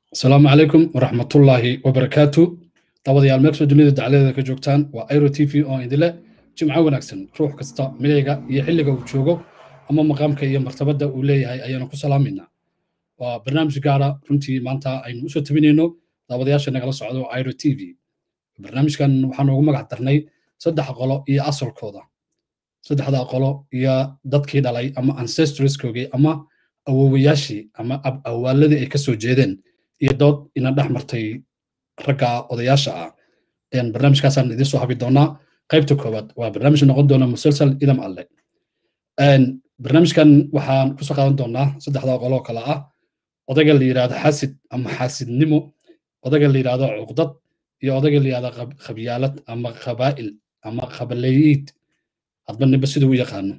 asalaamu calaykum waraxmatullaahi wabarakaatu dabadayaal meelkastoo dunida dacladeeda ka joogtaan waa airo t v oo idinle jimco wanaagsan ruux kasta midayga iyo xilliga uu joogo ama maqaamka iyo martabadda uu leeyahay ayaanu ku salaamayna waa barnaamij gaara runtii maanta aynu usoo tabinayno daawadayaasha nagala socdo airo t v barnaamijkan waxaanu ugu magac darnay saddex qolo iyo asalkooda saddexda qolo iyo dadkii dhalay ama ancestoreskoogii ama awowayaashii ama awaaladii ay ka soo jeedeen iyo dood ina dhex martay ragga odayaasha ah barnaamijkaasaan idiin soo habi doonaa qaybta koowaad waa barnaamij noqon doona musalsal idam alle barnaamijkan waxaan kusoo qaadan doonaa saddexda qoloo kale ah odayga la yidhahdo xasid ama xaasidnimo odayga la yidhahdo cuqdad iyo odayga la yidhahdo khabyaalad ama khabaa'il ama khabaleyiid hadba ninba siduu u yaqaano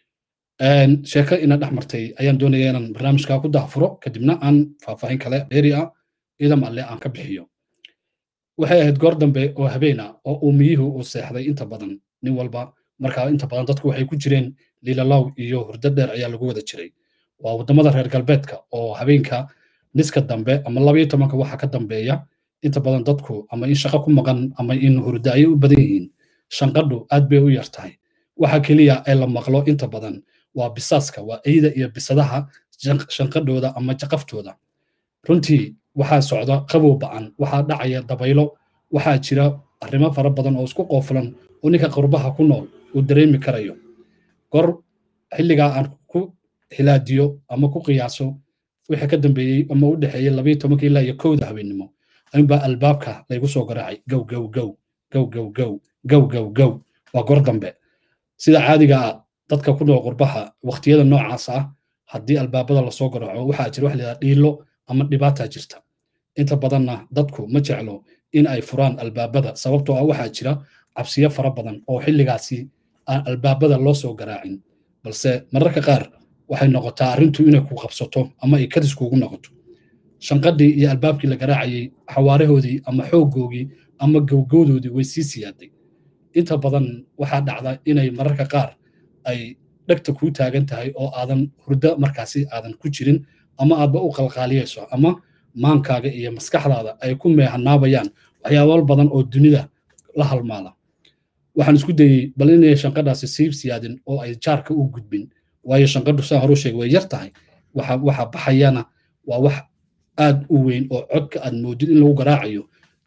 sheeko ina dhex martay ayaan doonaya inaan barnaamijka ku dahfuro kadibna aan faahfaahin kale dheeri ah idam alle aan ka bixiyo waxay ahayd goor dambe oo habeen ah oo uumiyuhu uu seexday inta badan nin walba markaa inta badan dadku waxay ku jireen liilalow iyo hurdo dheer ayaa lagu wada jiray waa waddamada reer galbeedka oo habeenka niska dambe ama labaiyo tobanka waxa ka dambeeya inta badan dadku ama in shaqo ku maqan ama in hurdo ayay u badan yihiin shanqadhu aad bay u yar tahay waxa keliya ee la maqlo inta badan waa bisaaska waa eyda iyo bisadaha shanqadhooda ama jaqaftooda runtii waxaa socda qabow ba'an waxaa dhacaya dabaylo waxaa jira arrimo fara badan oo isku qoofulan oo ninka qurbaha ku nool uu dareemi karayo gor xilligaa aan ku hilaadiyo ama ku qiyaaso wixii ka dambeeyey ama u dhexeeyey labayo tobanka ilaa iyo kowda habeennimo ayuunbaa albaabka laygu soo garaacay gow gow gow gow gow gow gow gow gow waa gor dambe sida caadiga ah dadka ku nool qurbaha waqtiyada noocaas ah haddii albaabada lasoo garaaco waxaa jira wax layidhaha dhiilo ama dhibaata jirta inta badanna dadku ma jeclo in ay furaan albaabada sababtoo ah waxaa jira cabsiyo fara badan oo xilligaasi aan albaabada loo soo garaacin balse mararka qaar waxay noqotaa arrintu inay ku qabsato ama ay kadis kuugu noqoto shanqadhii iyo albaabkii la garaacayey xawaarahoodii ama xooggoogii ama gowgowdoodii way sii siyaaday inta badan waxaa dhacda inay mararka qaar ay dhegta kuu taagan tahay oo aadan hurdo markaasi aadan ku jirin ama aadba u qalqaaliyayso ama maankaaga iyo maskaxdaada ay ku meehanaabayaan waxyaabal badan oo dunida la halmaala waxaan isku dayey bal inay shanqadhaasi sii siyaadin oo ay jaarka u gudbin waayo shanqadhu saan horu sheegay way yar tahay waxa baxayana waa wax aad u weyn oo codka aad moodid in lagu garaacayo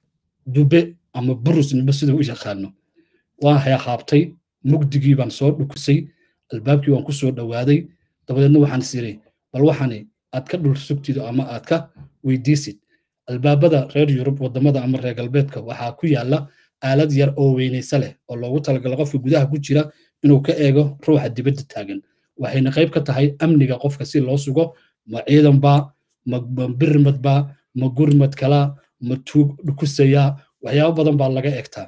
dube ama burus ninba sida u yaqaano waan hayaqaabtay mugdigii baan soo dhukusay albaabkii waan ku soo dhowaaday dabadeedna waxaan isiri bal waxani aad ka dhul sugtido ama aad ka weydiisid albaabada reer yurub waddamada ama reer galbeedka waxaa ku yaala aalad yar oo weynaysa leh oo loogu talagalo qofka gudaha ku jira inuu ka eego ruuxa dibadda taagan waxayna qayb ka tahay amniga qofka si loo sugo ma ciidan baa ma birmad baa ma gurmad kalaa ma tuug dhukusayaa waxyaabo badan baa laga egtaa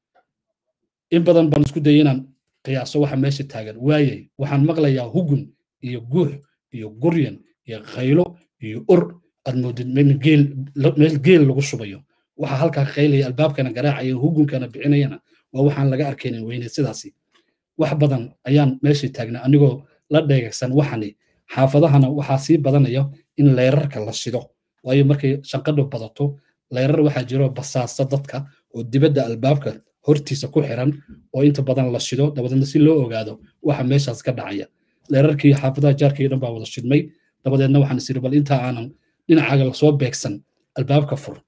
in badan baan isku dayay inaan qiyaaso waxa meesha taagan waayey waxaan maqlayaa hugun iyo guux iyo guryan iyo khaylo iyo ur aad moodid meel geel lagu shubayo waxa halkaa qaylaya albaabkana garaacaya hugunkana bixinayana waa waxaan laga arkaynin weyne sidaasi wax badan ayaan meesha taagnaa anigoo la dheegagsan waxani xaafadahana waxaa sii badanaya in leyrarka la shido waayo markay shanqadhu badato leyrar waxaa jiro basaasa dadka oo dibadda albaabka hortiisa ku xiran oo inta badan la shido dabadeedna si loo ogaado waxa meeshaas ka dhacaya leerarkii xaafadaha jaarkii dhan baa wada shidmay dabadeedna waxaan isiri bal intaa aanan dhinacaaga lasoo beegsan albaabka fur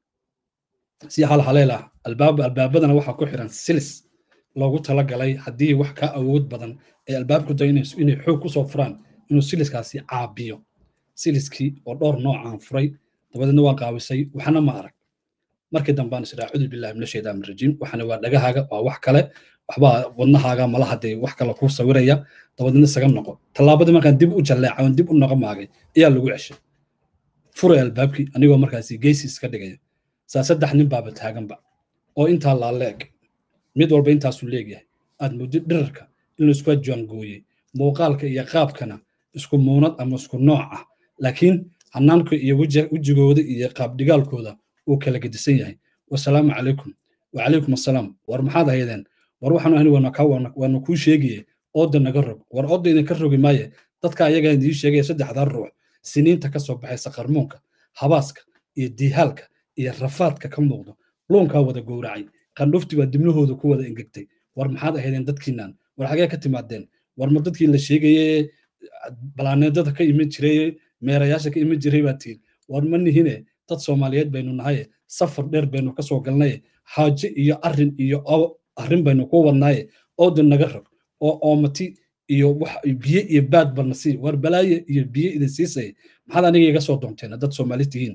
si halhaleel ah albaab albaabadana waxaa ku xiran silis loogu talagalay haddii wax ka awood badan ee albaabku day inay xoog kusoo furaan inuu siliskaasi caabiyo siliskii oo dhowr noocaan furay dabadeedna waan qaawisay waxna ma arag markii dambaan is idhaa cudur billahi mina shaytaan rajiim waxana waa dhagahaaga waa wax kale waxbaa wadnahaaga malaha dee wax kale kuu sawiraya dabadeedna isaga noqo tallaabadii markaan dib u jalleeca oon dib u noqo maagay ayaa lagu ceshay furay albaabkii anigoo markaasi geysi iska dhigaya saa saddex nin baaba taaganba oo intaa laa leeg mid walba intaasuu leegyahay aad muddo dhirarka in laisku jaangooyey muuqaalka iyo qaabkana isku muunad ama isku nooc ah laakiin hanaanka iyo wejigooda iyo qaabdhigaalkooda uu kala gedisan yahay wasalaamu calaykum wacalaykum assalaam war maxaad haydeen war waxaanu ahni waana kuu sheegaye ooda naga rog war ooda idinka rogi maaye dadka ayagaa idiin sheegaya saddexdaa ruux siniinta ka soo baxaysa qarmuunka habaaska iyo diihaalka iyo rafaadka ka muuqdo luunkaa wada gowracay qandhufti baa dibnahooda ku wada engegtay war maxaad ahaydeen dadkiinan war xagee ka timaadeen war ma dadkii la sheegaye balaaneedada ka iman jiray meerayaasha ka iman jiray baa tihin war ma nihine dad soomaaliyeed baynu nahaye safar dheer baynu ka soo galnaye xaaje iyo arrin iyo arrin baynu ku wadnaaye oodin naga rog oo oomati iyo wax biyo iyo baad barna sii war balaaye iyo biyo idin siisay maxaad aniga iga soo doonteen dad soomaali tihiin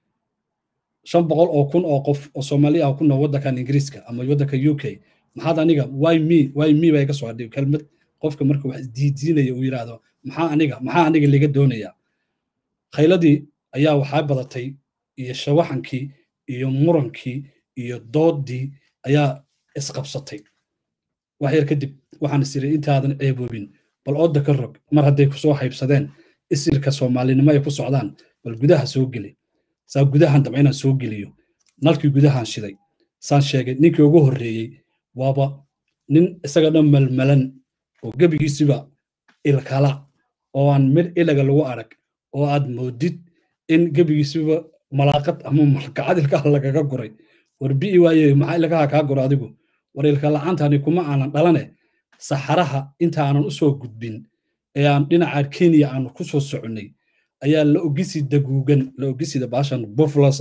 shan boqol oo kun oo qof oo soomaali ah ku nool waddankan ingiriiska ama waddanka u k maxaad aniga why me why me baa iga soo hadhay kelmad qofka marka wax isdiidiinaya uu yidhaahdo maxaa aniga maxaa aniga liga doonayaa khayladii ayaa waxaa badatay iyo shawaxankii iyo murankii iyo doodii ayaa isqabsatay wax yar kadib waxaan is iri intaadan ceeboobin bal ooda ka rog mar hadday kusoo haybsadeen isirka soomaalinimo ay ku socdaan bal gudaha soo geli saa gudahan damca inaan soo geliyo nalkii gudahan shiday saan sheegay ninkii ugu horreeyey waaba nin isaga dhan malmalan oo gebigiisiba ilkala oo aan mid ilaga lagu arag oo aad moodid in gebigiisiba malaaqad ama malkacad ilkaha lagaga guray war bi'i waaye maxaa ilkaha kaa guro adigu war ilka la'aantani kuma aanan dhalane saxaraha inta aanan u soo gudbin ee aan dhinaca kenya aanu ku soo soconnay ayaa la ogisi daguugan la ogisida baashan bufflos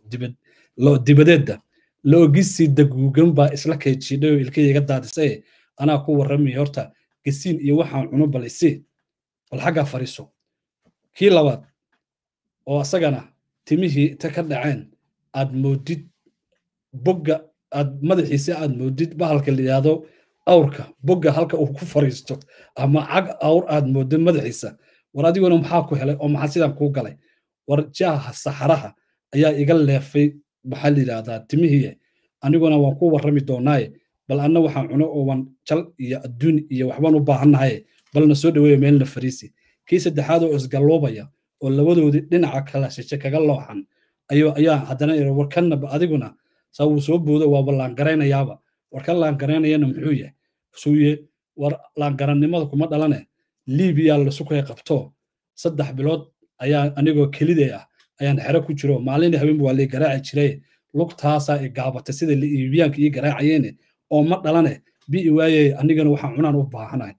dibadeedda la ogisi daguugan baa isla keejiidhay oo ilkayga daadisaye anaa ku warramaya horta gasiin iyo waxaan cuno bal isi bal xaggaa fariiso kii labaad oo asagana timihii ta ka dhaceen aad moodid bogga aad madaxiisa aad moodid bahalka la yidhaahdo awrka bogga halka uu ku fariisto ama cag awr aad mooddo madaxiisa war adiguna maxaa ku helay oo maxaa sidaan kuu galay war jaaha saxaraha ayaa iga leefay maxaa la yidhaahdaa timihii aniguna waan ku warrami doonaaye bal anna waxaan cuno oo waan jal iyo adduun iyo waxbaan u baahannahaye balna soo dhaweeya meelna fariisi kii saddexaad oo isgalloobaya oo labadoodii dhinaca kala shishe kaga looxan ayuu ayaa haddana iri war kannaba adiguna saa wuu soo boodo waaba laangaraynayaaba war kan laangaraynayana muxuu yahay suuye war laangarannimada kuma dhalane libiya lasukay qabto saddex bilood ayaa anigoo kelidee ah ayaan xero ku jiro maalin habeenba waa lay garaaci jiray lugtaasaa i gaabatay sida liibiyaanka ii garaacayeene oo ma dhalane bi'i waaye anigana waxaan cunaan u baahanahay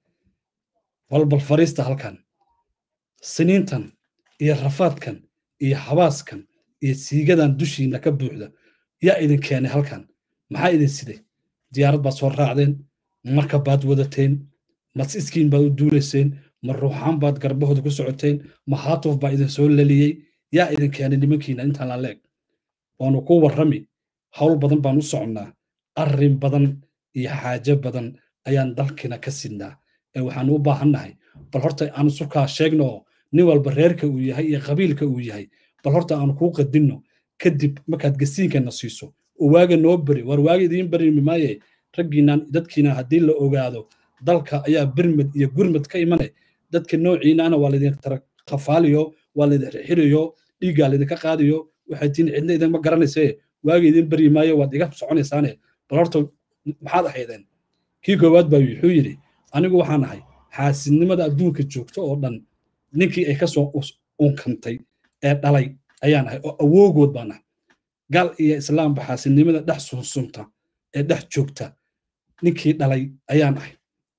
balbal fariista halkan siniintan iyo rafaadkan iyo habaaskan iyo siigadan dushiina ka buuxda yaa idin keenay halkan maxaa idin siday diyaarad baad soo raacdeen marka baad wadateen mas iskiin baad u duulayseen ma ruuxaan baad garbahooda ku socoteen ma haatuf baa idin soo laliyey yaa idin keenay nimankiina intaan la leeg waanu ku warrami hawl badan baan u soconnaa arrin badan iyo xaajo badan ayaan dalkina ka sidnaa ee waxaanu u baahannahay bal horta aan sukaa sheegno oo nin walba reerka uu yahay iyo qabiilka uu yahay bal horta aan kuu qadinno kadib markaad gasiinkana siiso oo waaga noo beri war waaga idiin berimi maaye raggiinaan dadkiina haddii la ogaado dalka ayaa birmad iyo gurmad ka imane dadka noociinaana waa laydin qafaaliyo waa laydin xiriyo dhiiggaa laydinka qaadiyo waxay tiin cidna idinma garanayse waaga idiin beryi maayo waad iga soconaysaane bal horta maxaad ahaydeen kii koowaad baa wuxuu yidhi anigu waxaan ahay xaasidnimada adduunka joogto oo dhan ninkii ay ka soo unkantay ee dhalay ayaan ahay oo awoogood baan ahay gal iyo islaamba xaasidnimada dhex sunsunta ee dhex joogta ninkii dhalay ayaan ahay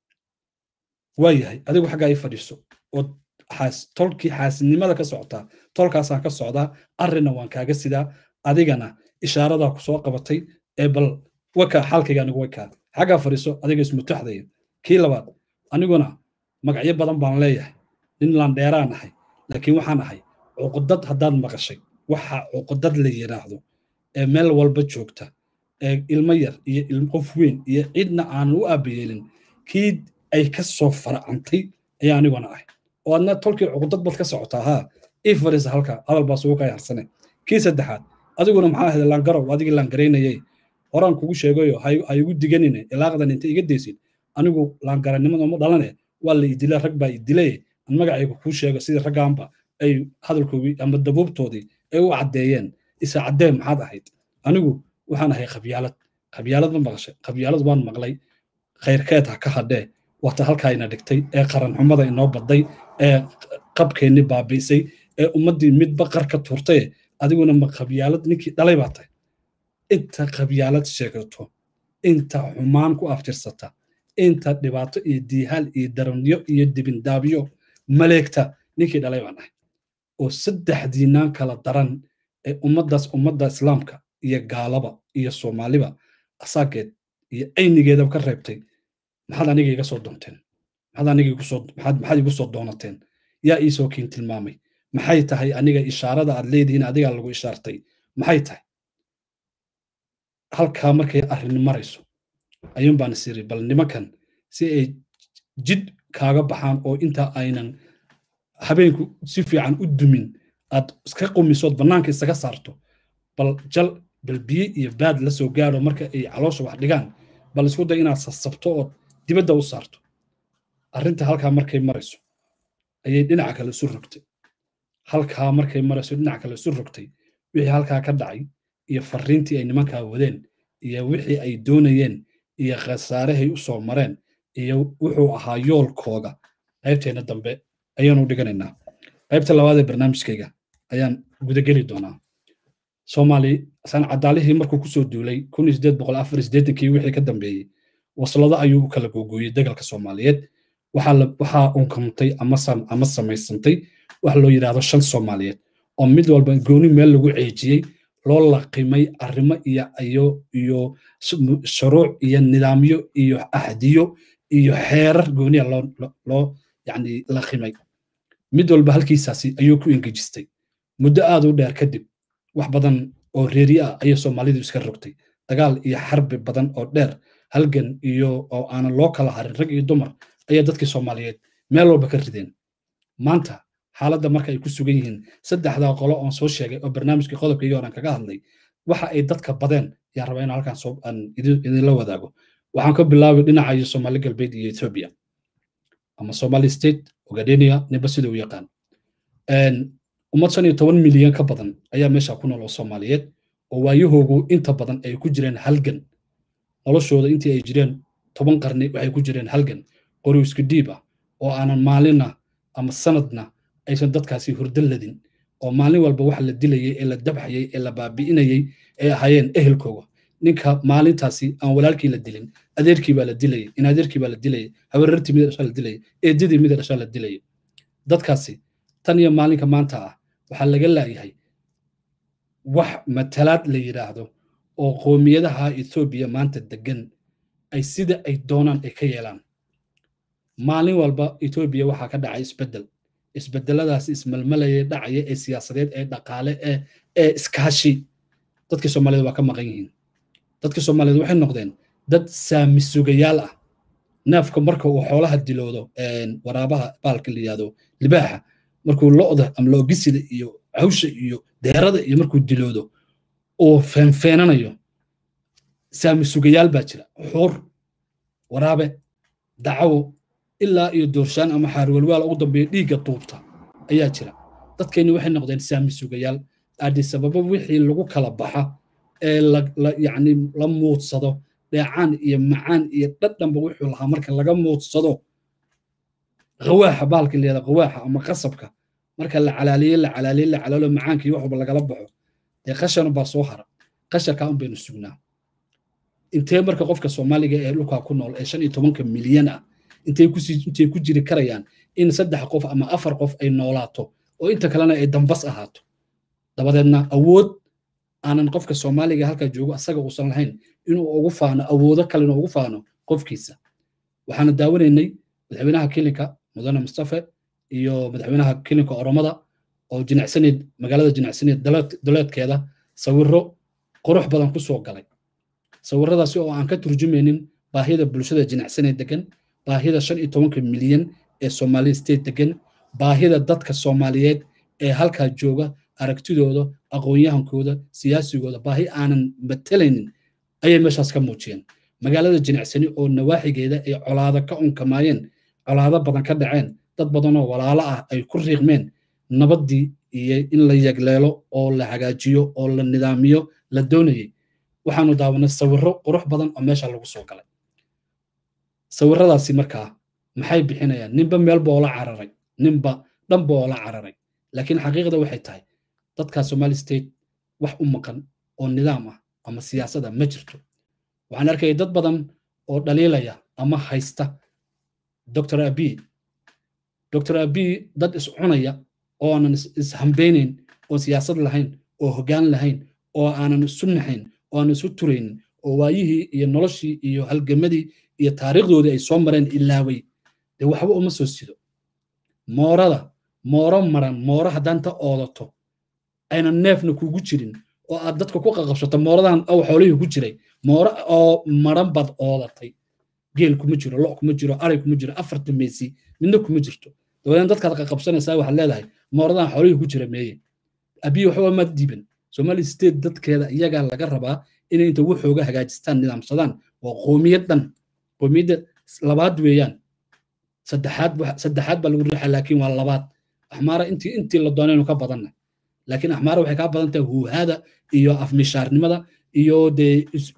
waa yahay adigu xaggaa ii fadhiiso oo tolkii xaasidnimada ka socotaa tolkaasaan ka socdaa arrinna waan kaaga sidaa adigana ishaaradaa ku soo qabatay ee bal wakaa xaalkayga anigu wakaa xaggaa fadhiiso adiga ismutaxdaya kii labaad aniguna magacyo badan baan leeyahay nin landheeraan ahay laakiin waxaan ahay cuqudad haddaad maqashay waxa cuqudad la yidhaahdo ee meel walba joogta ee ilmo yar iyo qof weyn iyo cidna aanan u aabayeelin kii ay ka soo faracantay ayaa aniguna ahay oo adna tolkii cuqudad bad ka socotaa haa ii fadhiisa halka hadal baa sugu kaa harsane kii saddexaad adiguna maxaa ahayd laangarow adigii laangaraynayay horaan kugu sheegayo ha igu diganine ilaaqdan inta iga deysid anigu laangarannimada ma dhalane waa la idila rag baa idilay aan magacayga kuu sheego sidii raggaanba ay hadalkoogii ama dabuubtoodii ay u caddeeyeen isa caddeen maxaad ahayd anigu waxaan ahay khabyaalad khabyaalad ma maqashay khabyaalad waan maqlay khayrkeed ha ka hadhee wata halkaa ina dhigtay ee qaranxumada inoo badday ee qabkeennii baabi'isay ee ummaddii midba qar ka tuurtaye adiguna ma qabyaalad ninkii dhalay baa tahay inta qabyaalad sheegato inta xumaan ku aftirsata inta dhibaato iyo diihaal iyo daranyo iyo dibindaabyo maleegta ninkii dhalay baan ahay oo saddexdiinaan kala daran ee ummaddaas ummadda islaamka iyo gaalaba iyo soomaaliba asaageed iyo aynigeedaba ka reebtay maxaad aniga iga soo doonteen maxaad aniga igu soo maxaad maxaad igu soo doonateen yaa ii soo kiin tilmaamay maxay tahay aniga ishaarada aad leedihiin adigaa lagu ishaartay maxay tahay halkaa markay arrin marayso ayuun baan is iri bal nimankan si ay jid kaaga baxaan oo inta aynan habeenku si fiican u dumin aad iska qumisood bannaanka isaga saarto bal jal bal biyo iyo baad la soo gaaro marka ay caloosha wax dhigaan bal isku day inaad sasabto ood dibadda u saarto arrinta halkaa markay marayso ayay dhinaca kale isu rogtay halkaa markay marayso dhinaca kale isu rogtay wixii halkaa ka dhacay iyo farriintii ay nimankaa wadeen iyo wixii ay doonayeen iyo khasaarahay u soo mareen iyo wuxuu ahaa yoolkooda qaybteena dambe ayaanu dhiganaynaa qaybta labaad ee barnaamijkayga ayaan gudageli doonaa soomaali san cadaalihii markuu kusoo duulay kii wixii ka dambeeyey waslado ayuu u kala googooyey dagalka soomaaliyeed waxaa unkamtay ama samaysantay wax loo yidhaahdo shan soomaaliyeed oo mid walba gooni meel lagu ceejiyey loo laqimay arrimo iyo iyo iyo shuruuc iyo nidaamyo iyo ahdiyo iyo xeerar gooniya loo loo yani laqimay mid walba halkiisaasi ayuu ku engejistay muddo aad u dheer kadib wax badan oo reeri ah ayay soomaalidu iska rogtay dagaal iyo xarbi badan oo dheer halgan iyo oo aanan loo kala harin rag iyo dumar ayaa dadkii soomaaliyeed meel walba ka rideen maanta xaaladda marka ay ku sugan yihiin saddexdaa qolo oon soo sheegay oo barnaamijkii qodobkaygii horan kaga hadlay waxa ay dadka badeen yaa raba in halkan aan idinla wadaago waxaan ka bilaabay dhinaca iyo soomaali galbeed iyo ethiopia ama somali state ogadenia ninba sida u yaqaan ummad shan iyo toban milyan ka badan ayaa meesha ku nool oo soomaaliyeed oo waayahoogu inta badan ay ku jireen halgan noloshooda intii ay jireen toban qarni waxay ku jireen halgan qori isku dhiib ah oo aanan maalinna ama sanadna aysan dadkaasi hurdo ladin oo maalin walba waxa la dilayay ee la dabxayay ee la baabi'inayay ay ahaayeen ehelkooga ninka maalintaasi aan walaalkii la dilin adeerkii baa la dilayay in adeerkii baa la dilayay habarartii mida dhashaa la dilayay eedadii mida dhashaa la dilayay dadkaasi tan iyo maalinka maanta ah waxaa laga laayahay wax matalaad la yidhaahdo oo qoomiyadaha ethoobiya maanta degan ay sida ay doonaan ay ka yeelaan maalin walba etoobiya waxaa ka dhacay isbeddel isbeddeladaasi ismalmalaya dhacaya ee siyaasadeed ee dhaqaale ee ee iskaashi dadkii soomaaliyeed waa ka maqan yihiin dadkii soomaaliyeed waxay noqdeen dad saami sugayaal ah neefka marka uu xoolaha diloodo waraabaha baalka la yihahdo libaaxa markuu lo'da ama loogisida iyo hawsha iyo deerada iyo markuu diloodo uu feenfeenanayo saami sugayaal baa jira xuur waraabe dacawo ilaa iyo doorshaan ama xaarwalwaal ugu dambeeya dhiigga duubta ayaa jira dadkeenni waxay noqdeen saami sugayaal aadisababa wixii lagu kala baxa ee yani la muudsado dheecaan iyo macaan iyo dhadhanba wuxuu lahaa marka laga muudsado qawaaxa baalka layada qawaaxa ama qasabka marka la calaaliye la calaaliye la calaalo macaankii waxba lagala baxo dee qashan baa soo hara qashankaa un baynu sugnaa intee marka qofka soomaaliga ee dhulkaa ku nool ee shan iyo tobanka milyan ah intay intay ku jiri karayaan in saddex qof ama afar qof ay noolaato oo inta kalena ay dambas ahaato dabadeedna awood aanan qofka soomaaliga halkaa joogo asaga uusan lahayn inuu ugu faano awoodo kale inuu ugu faano qofkiisa waxaana daawanaynay madaxweynaha kilinka mudane mustafe iyo madaxweynaha kilinka oromada oo jinacsaneed magaalada jinacsaneed duleedkeeda sawiro qurux badan ku soo galay sawiradaasi oo aan ka turjumaynin baahida bulshada jinacsaneed degan baahida shan iyo tobanka milyan ee somali state degan baahida dadka soomaaliyeed ee halkaa jooga aragtidooda aqoon-yahankooda siyaasigooda baahi aanan matalaynin ayay meeshaas ka muujiyeen magaalada jinacsani oo nawaaxigeeda ay colaado ka unkamaayeen colaado badan ka dhaceen dad badanoo walaalo ah ay ku riiqmeen nabaddii iyo in la yagleelo oo la hagaajiyo oo la nidaamiyo la doonayay waxaanu daawanay sawirro qurux badan oo meesha lagu soo galay sawirradaasi markaa maxay bixinayaan ninba meelba oo la cararay ninba dhanba oo la cararay laakiin xaqiiqda waxay tahay dadkaa somali state wax u maqan oo nidaam ah ama siyaasada ma jirto waxaan arkaya dad badan oo dhaliilaya ama haysta dr abiy dr abiy dad iscunaya oo aanan ishambeynayn oo siyaasad lahayn oo hoggaan lahayn oo aanan isu naxayn oo aanan isu turaynin oo waayihii iyo noloshii iyo halgamadii iyo taariikhdoodii ay soo mareen ilaaway dee waxba uma soo sido moorada mooro maran mooro haddaanta oodato aynan neefna kugu jirin oo aad dadka ku qaqabsato mooradan aw xoolihii ku jiray mooro oo maran baad oodatay geel kuma jiro lo kuma jiro aray kuma jiro afarta meesi midna kuma jirto dabadeed dadkaad qaqabsanaysaa waxaad leedahay mooradan xoolihii ku jira meeye abiy waxba ma diiban somali state dadkeeda iyagaa laga rabaa inay inta waxooga hagaajistaan nidaamsadaan waa qoomiyad dhan qoomiyadda labaad weeyaan saddexaad saddexaad baa lagu riixaa laakiin waa labaad axmaara intii intii la doonaynu ka badanna laakiin axmaara waxay kaa badan tahay huuhaada iyo afmishaarnimada iyo dee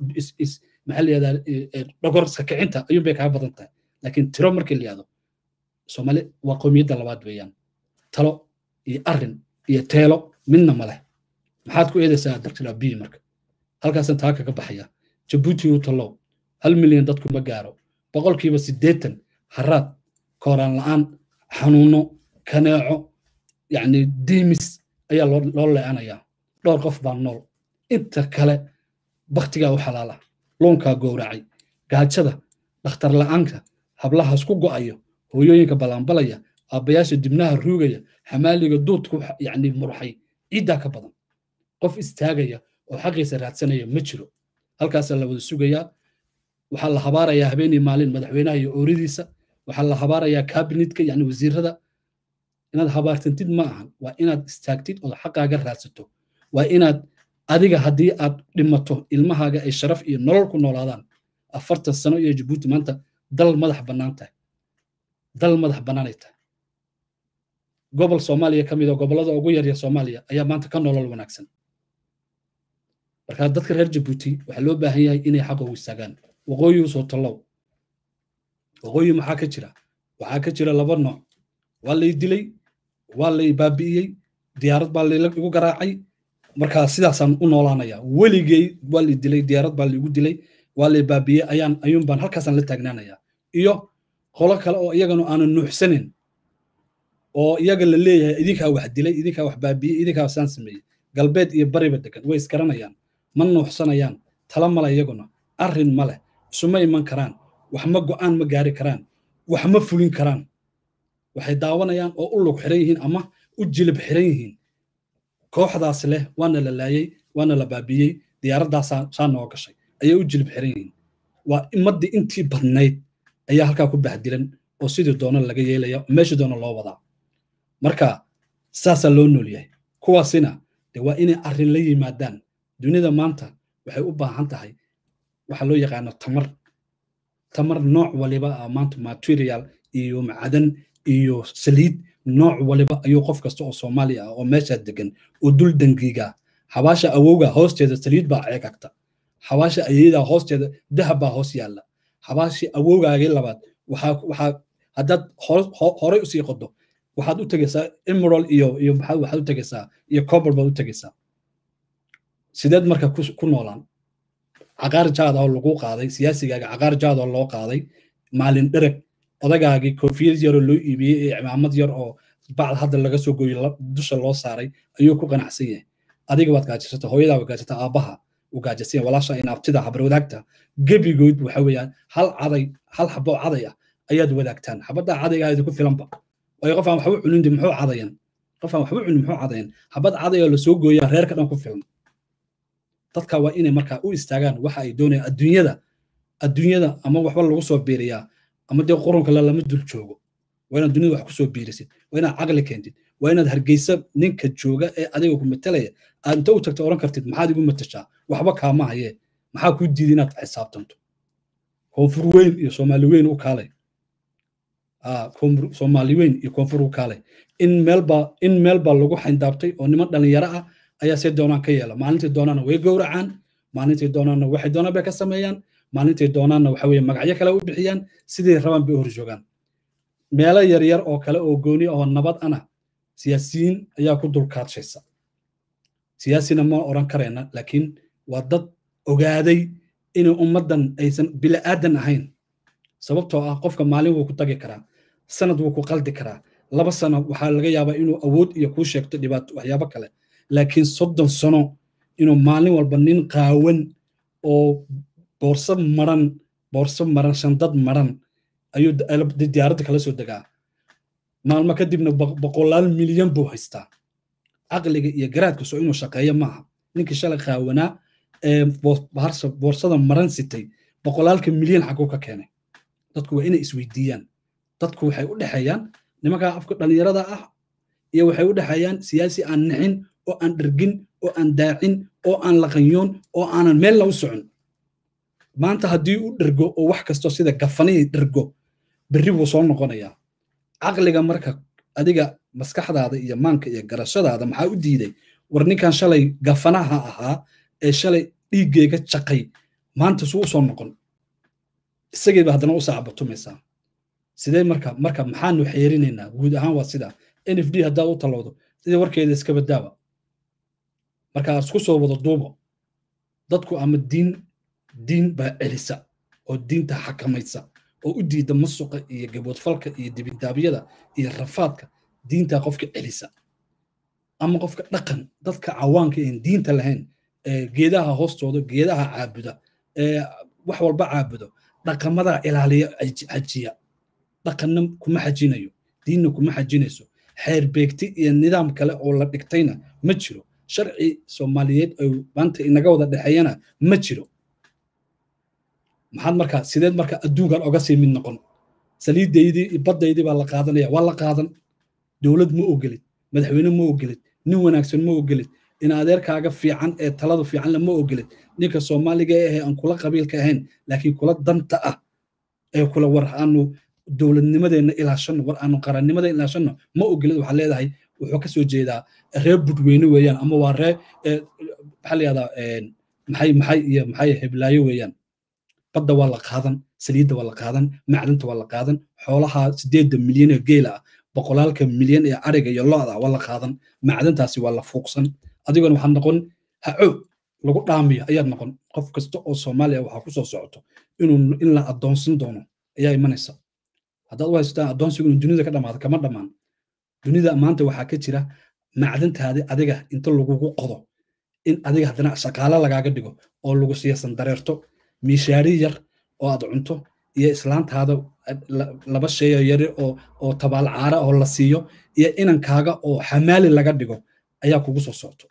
maxaa layihahdaa dhogorska kicinta ayuun bay kaa badan tahay laakiin tiro markii la yihahdo soomaali waa qoomiyadda labaad weeyaan talo iyo arrin iyo teelo midna ma leh maxaad ku eedaysaa dr abiy marka halkaasan taa kaga baxaya jabuuti u talow hal milyan dadku ma gaaro boqolkiiba siddeetan haraad kooraan la'aan xanuuno kaneeco yacni diimis ayaa loo leecanayaa dhowr qof baa nool inta kale baktigaa u xalaala luunkaa gowracay gaajada dhakhtar la'aanka hablahaas ku go'ayo hooyooyinka ballaanbalaya aabbayaasha dibnaha ruugaya xamaaliga duudku yacni murxay ciiddaa ka badan qof istaagaya oo xaqiisa raadsanaya ma jiro halkaasaa la wada sugayaa waxaa la habaarayaa habeenii maalin madaxweynaha iyo ooridiisa waxaa la habaarayaa kabinetka yani wasiirada inaad habaartantid ma ahan waa inaad istaagtid ood xaqaaga raadsato waa inaad adiga haddii aad dhimato ilmahaaga ay sharaf iyo nolol ku noolaadaan afartan sano iyo jabuuti maanta dal madax bannaan tahay dal madax bannaanay tahay gobol soomaaliya ka mid oo gobollada ugu yaryar soomaaliya ayaa maanta ka nolol wanaagsan marka dadka reer jabuuti waxaa loo baahan yahay inay xaqa u istaagaan waqooyi usoo tallow waqooyi maxaa ka jira waxaa ka jira laba nooc waa lay dilay waa lay baabi'iyey diyaarad baa laygu garaacay marka sidaasaan u noolaanaya weligey waa lay dilay diyaarad baa laygu dilay waa lay baabi'iyey ayaan ayuun baan halkaasaan la taagnaanaya iyo qolo kale oo iyagana aanan nuuxsanin oo iyaga la leeyahay idinkaa wax dilay idinkaa wax baabi'iyey idinkaa saan sameeyey galbeed iyo bariba degan way iskaranayaan ma nuuxsanayaan tala male iyaguna arrin ma leh isuma iman karaan wax ma go'aan ma gaari karaan wax ma fulin karaan waxay daawanayaan oo u lug xiran yihiin ama u jilib xiran yihiin kooxdaas leh waana la laayey waana la baabiyey diyaaraddaas saa noo gashay ayay u jilib xiran yihiin waa imaddii intii badnayd ayaa halkaa ku bahdilan oo sidii doona laga yeelaya meeshii doona loo wadaa marka saasaa loo nool yahay kuwaasina de waa inay arrin la yimaadaan dunida maanta waxay u baahan tahay waxa loo yaqaano tamar tamar nooc waliba ah maanta material iyo macdan iyo saliid nooc waliba ayuu qof kasta oo soomaali ah oo meeshaa degan oo dul dangiiga xabaasha awowga hoosteeda saliid baa ceegagta xabaasha ayeeda hoosteeda dahab baa hoos yaalla xabaashii awowgaagii labaad waxaa waxaa haddaad horey usii qodo waxaad u tegaysaa emerald iyo iyo waxaad u tegaysaa iyo cobal baad u tegaysaa sideed marka ku noolaan caqaar jaad oo lagu qaaday siyaasigaaga caqaar jaad oo loo qaaday maalin dhereg odagaagii koofiyad yaroo loo iibiyey ee cimaamad yar oo bacd hadda laga soo gooyo dusha loo saaray ayuu ku qanacsan yahay adiga waad gaajasata hooyadaa waad gaajata aabbaha u gaajasanya walaasha inaabtida habarwadaagta gebigood waxa weeyaan hal caday hal xaboo caday ah ayaad wadaagtaan xabaddaa cadayga ahayd ku filanba waayo qof aan waxba cunin muxuu cadayan qof aan waxba cunin muxuu cadayan xabad caday oo lasoo gooyaa reerka dhan ku filan dadka waa inay markaa u istaagaan waxa ay doonayaan adduunyada adduunyada ama waxba lagu soo biiriyaa ama dee qurunka lama dul joogo waa inaad dunida wax kusoo biirisid waa inaad caqli keentid waa inaad hargeysa ninka jooga ee adiga ku matalaya aad inta u tagta oran kartid maxaad igu matashaa waxba kaama haye maxaa kuu diiday inaad xisaabtanto koonfur weyn iyo soomaali weyn u kaalay soomaali weyn iyo koonfur u kaalay in meelba in meelba lagu xayndaabtay oo niman dhalinyaro ah ayaa see doonaan ka yeela maalintii doonaana way gowracaan maalintii doonaana waxay doonaan bay ka sameeyaan maalintii doonaanna waxa weye magacyo kale u bixiyaan sidii rabaan bay u horjoogaan meelo yaryar oo kale oo gooni oo nabad ana siyaasiyiin ayaa ku dulkaadshaysa siyaasina ma oran karayna laakiin waa dad ogaaday inay ummaddan aysan bila'aadan ahayn sababtoo ah qofka maalin wuu ku tagi karaa sanad wuu ku qaldi karaa laba sano waxaa laga yaabaa inuu awood iyo kuu sheegto dhibaato waxyaabo kale laakiin soddon sano inuu maalin walba nin qaawan oo boorso maran boorso maran shandad maran ayuu diyaaradda kala soo degaa maalmo kadibna boqolaal milyan buu haystaa caqliga iyo garaadka soo inuu shaqeeyo maaha ninkii shalay qaawanaa ee boorsada maran sitay boqolaalka milyan xaguu ka keenay dadku waa inay isweydiiyaan dadku waxay u dhexeeyaan nimankaa afka dhallinyarada ah iyo waxay u dhexeeyaan siyaasi aan nixin oo aan dhergin oo aan daacin oo aan laqanyoon oo aanan meelna u socon maanta haddii u dhergo oo wax kastoo sida gafanihii dhergo berri buu soo noqonayaa caqliga marka adiga maskaxdaada iyo maanka iyo garashadaada maxaa u diiday war ninkan shalay gafanaha ahaa ee shalay dhiiggeyga jaqay maanta suu u soo noqon isagiiba haddana u saacbatumaysaa sidee marka marka maxaanu xeerinaynaa guud ahaan waa sidaa n f d haddaad u talowdo sidii warkeeda iska badaaba marka isku soo wada duubo dadku ama diin diin baa celisa oo diinta xakamaysa oo u diida masuqa iyo gaboodfalka iyo dibindaabyada iyo rafaadka diintaa qofka celisa ama qofka dhaqan dadka cawaanka een diinta lahayn geedaha hoostooda geedaha caabuda wax walba caabudo dhaqamadaa ilaaliya xajiya dhaqanna kuma xajinayo diinna kuma xajinayso xeer beegti iyo nidaam kale oo la dhigtayna ma jiro sharci soomaaliyeed oo maanta inaga wada dhexeeyana ma jiro maxaad markaa sideed marka adduunkan oga sii mid noqon saliidaydii baddaydii baa la qaadanaya waa la qaadan dowlad ma ogelid madaxweyne ma ogelid nin wanaagsan ma ogelid in adeerkaaga fiican ee talada fiicanle ma ogelid ninka soomaaliga ee aan kula qabiilka ahayn laakiin kula danta ah ee kula war aanu dowladnimadeenna ilaashanno war aanu qarannimadeenna ilaashanno ma ogelid waxaa leedahay wuxuu ka soo jeedaa reer budweyne weeyaan ama waa ree maxaa la yahdaa maxay maxay iyo maxay heblaayo weeyaan badda waa la qaadan saliidda waa la qaadan macdanta waa la qaadan xoolaha sideedda milyan ee geela ah boqolaalka milyan ee ariga iyo lo-da waa la qaadan macdantaasi waa la fuuqsan adigona waxaad noqon hacoog lagu dhaamiyo ayaad noqon qof kasta oo soomaaliya waxaa ku soo socoto inuu in la addoonsan doono ayaa imanaysa haddaad u haysataan addoonsigu inuu dunida ka dhamaado kama dhammaan dunida maanta waxaa ka jira macdantaadi adiga inta lagugu qodo in adiga haddana shaqaale lagaaga dhigo oo lagu siiyasan dareerto miishaari yar oo aad cunto iyo islaantaada laba sheeyo yare oo oo tabaal caara oo la siiyo iyo inankaaga oo xamaali laga dhigo ayaa kugu soo socto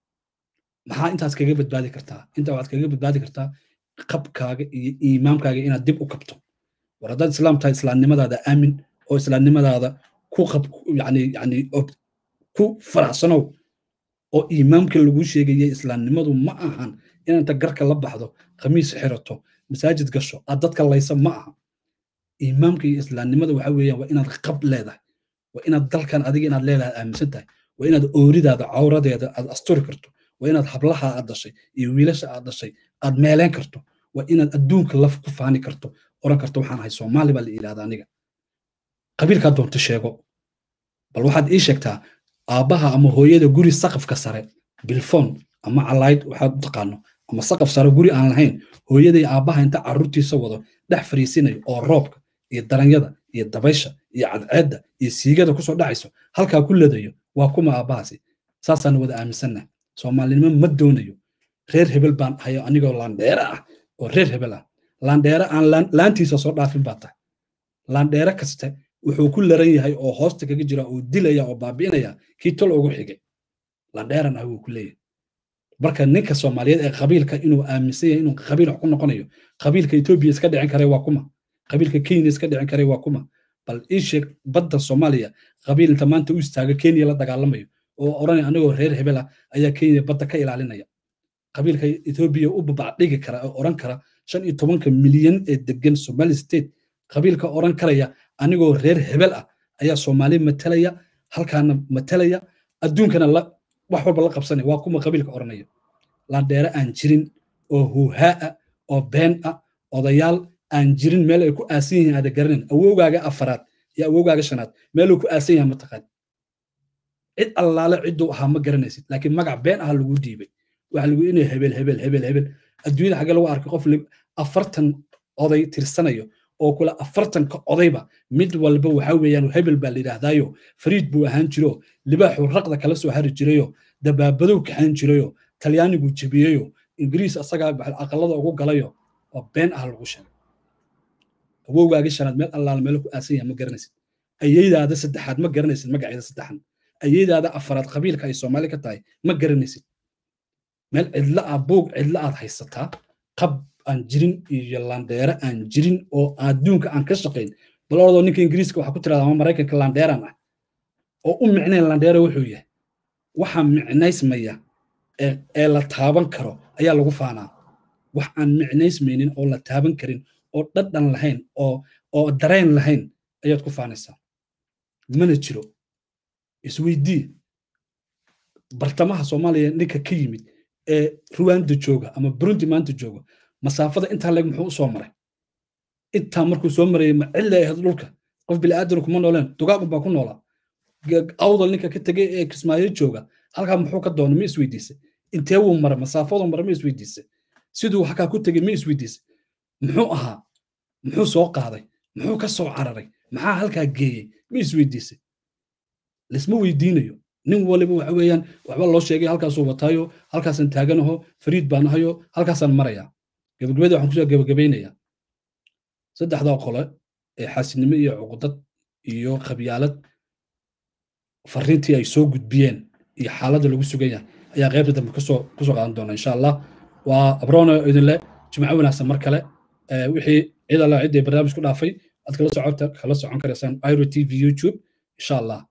maxaa intaas kaga badbaadi kartaa intaa waxaad kaga badbaadi kartaa qabkaaga iyo iimaamkaaga inaad dib u kabto war haddaad islaam tahay islaamnimadaada aamin oo islaamnimadaada ku qab yani yani ku faraxsanow oo iimaamka lagu sheegaya islaamnimadu ma ahan inaanta garka la baxdo khamiis xirato masaajid gasho aad dadka laysa ma aha iimaamka iyo islaamnimada waxa weeyaan waa inaad qab leedahay waa inaad dalkan adiga inaad leedahay aaminsan tahay waa inaad ooridaada cawradeeda aad asturi karto waa inaad hablaha aad dhashay iyo wiilasha aad dhashay aad meeleen karto waa inaad adduunka laf ku faani karto oran karto waxaan ahay soomaali baa la yidhahda aniga qabiilkaa doonto sheego bal waxaad ii sheegtaa aabbaha ama hooyada guri saqafka sare bilfon ama calayd waxaad u taqaano ama saqaf sare guri aan lahayn hooyaday aabbaha inta carruurtiisa wado dhex fariisinayo oo roobka iyo daranyada iyo dabaysha iyo cadceedda iyo siigada kusoo dhacayso halkaa ku ledayo waa kuma aabbahaasi saasaan wada aaminsannaha soomaalinimo ma doonayo reer hebel baan hayo anigoo laandheere ah oo reer hebel ah laandheere aan laantiisa soo dhaafin baa tahay laandheere kaste wuxuu ku laran yahay oo hoosta kaga jira oo dilaya oo baabi'inaya kii tol ugu xigay landheeran ah wuu ku leeyahay marka ninka soomaaliyeed ee qabiilka inuu aaminsan yahay inuu qabiil wax ku noqonayo qabiilka etoobiya iska dhicin karay waa kuma qabiilka kenya iska dhicin karay waa kuma bal ii sheeg badda soomaaliya qabiil inta maanta u istaaga kenya la dagaalamayo oo oranaya anigoo reer hebel ah ayaa kenya badda ka ilaalinaya qabiilka etoobiya u babacdhigi kara oo oran kara shan iyo tobanka milyan ee degan somali state qabiilka oran karaya anigoo reer hebel ah ayaa soomaali matalaya halkaana matalaya adduunkana wax walba la qabsanaya waa kuma qabiilka oranaya landheere aan jirin oo huuhaa ah oo been ah odayaal aan jirin meel ay ku aasan yihiin aada garanin awowgaaga afaraad iyo awowgaaga shanaad meeluu ku aasan yahay mataqaan cid allaale cidduu ahaa ma garanaysid laakiin magac been ah lagu dhiibay waxa lagu inay hebel hebel hebel hebel adduunyada xagee lagu arkay qof afartan oday tirsanayo oo kule afartanka odayba mid walba waxa weeyaan hebel baa la yidhaahdaayo fariid buu ahaan jiro libaaxuu raqda kala soo hari jirayo dabaabadow kaxan jirayo talyaanigu jebiyeyo ingiriis asagaa aqalada ugu galayo oo been ah lagu sheegay awowgaagii shanaad meel allaala meelo ku aasan yahay ma garanaysid ayeydaada saddexaad ma garanaysid magaceeda saddexan ayeydaada afaraad qabiilka ay soomaali ka tahay ma garanaysid meel cidla ah buug cidla aad haysataa qab aan jirin iyo landheere aan jirin oo adduunka aan ka shaqayn bal oradoo ninka ingiriiska waxaa ku tirahda ama maraykanka landheeran ah oo u micnayn landheere wuxuu yahay waxa micnaysmaya ee la taaban karo ayaa lagu faanaa wax aan micnaysmaynin oo la taaban karin oo dhadhan lahayn oo oo dareen lahayn ayaad ku faanaysaa mana jiro isweydii bartamaha soomaaliya ninka ka yimid ee ruwanda jooga ama burundi maanta jooga masaafada intaa leeg muxuu u soo maray intaa markuu soo marayay ma cilla ahayd dhulka qof bilaadan kuma nooleen dugaagun baa ku noolaa awdal ninka ka tegay ee kismaayo jooga halkaa muxuu ka doonay ma isweydiisay intee wuu maray masaafadu maray ma isweydiisay siduu halkaa ku tegay ma isweydiisay muxuu ahaa muxuu soo qaaday muxuu ka soo cararay maxaa halkaa geeyey ma isweydiisay lisma weydiinayo nin waliba waxa weeyaan waxba loo sheegay halkaasuu wataayo halkaasaan taaganaho fariid baan ahayo halkaasaan marayaa gabagabada waxaan kusoo gabagabaynayaa saddexdaa qole ee xaasidnimo iyo cuqdad iyo khabyaalad fariintii ay soo gudbiyeen iyo xaaladda lagu sugan yahay ayaa qaybta dambe kusoo kusoo qaadan doona insha allah waa abroona idinle jimco wanaagsan mar kale wixii cid alla ciddii barnaamij ku dhaafay aad kala socota kala socon karaysaan iro t v youtube insha allah